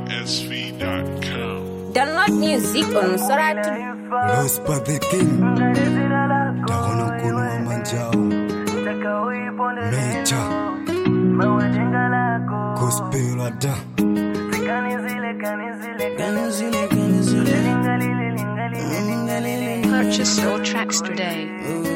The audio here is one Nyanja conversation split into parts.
NigerSV.com. Download music on Soratu. Los Patekin Takona mkono wa manjao Mecha Gospel ada Purchase your tracks today.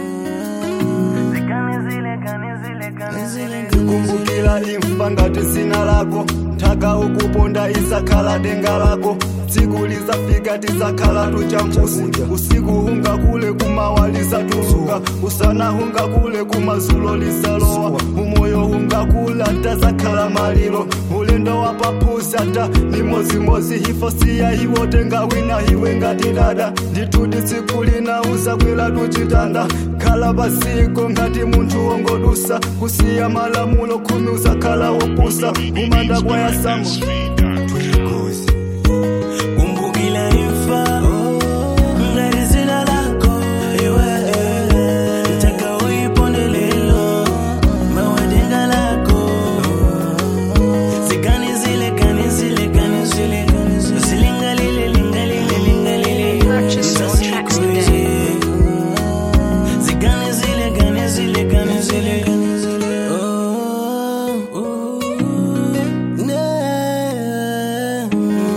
kumbukira imfa ngati zina lako nthaka ukuponda isakhala denga lako tsiku lizafika tisakhala tuchampusi usiku hungakule kumawa lisatuluka usana hungakule kumazulo lisalowa umoyo hungakula tazakhala malilo ulendo wa papusi ata ni mozimozi hifo siya iwo tenga wina iwe ngati dada ndituti tsiku lina uzakwela tuchitanda khala pasiko ngati munthu wongodusa kusiya malamulo khumi uzakhala wopusa umanda kwayasamo Tuikozi kumbukila imfa ngati zina lako iwe taka uyiponde lelo mawadenga lako zikani zile kani zile kani zile zilingalile lingalile lingalile Purchase your tracks today. zikani zile kani zile kani zile Oh, oh, yeah,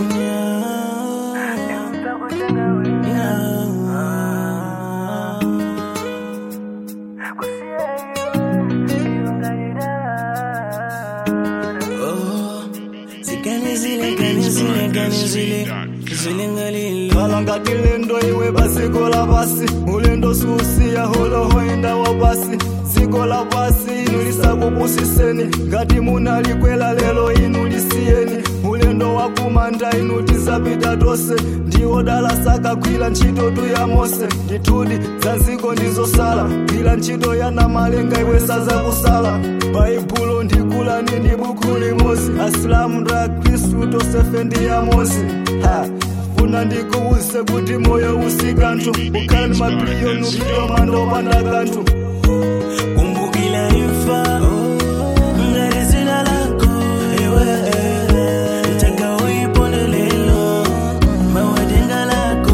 Oh, zikani zile kani zile kani zile zilingalile khala ngati lendo iwe pasiko la pasi ulendo susiya holohoenda wa pasi dziko la pasi inu lisakupusiseni ngati munalikwela lelo inu lisiyeni ulendo wakumanda inu tizapita tonse ndiwo dala sakagwira ntchito tu ya mose ndithudi za nziko ndizosala gwira ntchito ya namalenga iwe sazakusala baibulo ndikulani ndi buku limozi asilamu ndi akhristu tonsefe ndi yamozi ha funa ndikuwuse kuti moyo usikanthu ukhala ndi mabiliyoni upita manda opanda kanthu kumbukila imfa ngati zina lako iwe taka uyiponde lelo mawadenga lako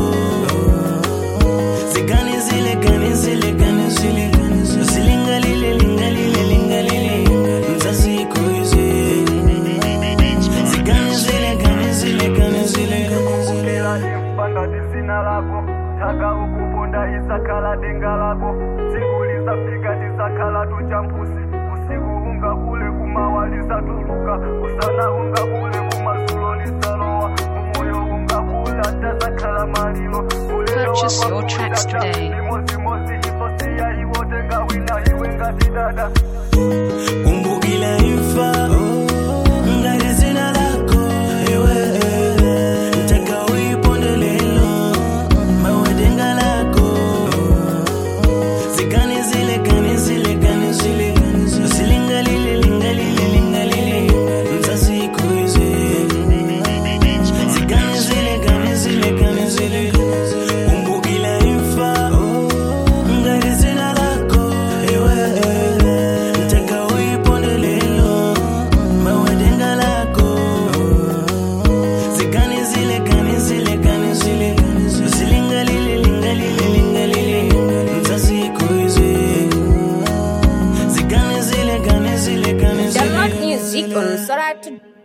zikani zile kani zile kani zile zilingalile lingalile lingalile mzaziko izi zikani zile kani zile kani zile kumbukila imfa ngati zina lako taka ukuponda isakhala denga lako tsiku lizafika tisakhala tuchampusi usiku ungakule kumawa lisatuluka usana ungakule kumazulo lisalowa umoyo ungakula tazakhala malilo ulelo Purchase your wapapusi tracks ata today. limozimozi ifosiya iwo tenga wina iwe ngati dada kumbukila imfa ngati zina lako iwe taka uyiponde lelo mawadenga lako zikani zile kani zile kani zile zilingalile lingalile lingalile mzaziko izi zikani zile kani zile kani zile kumbukila imfa ngati zina lako iwe taka uyiponde lelo mawadenga lako zikani zile kani zile kani zile zilingalile lingalile lingalile mzaziko izi zikani zile kani zile kani zile Download music on Soratu.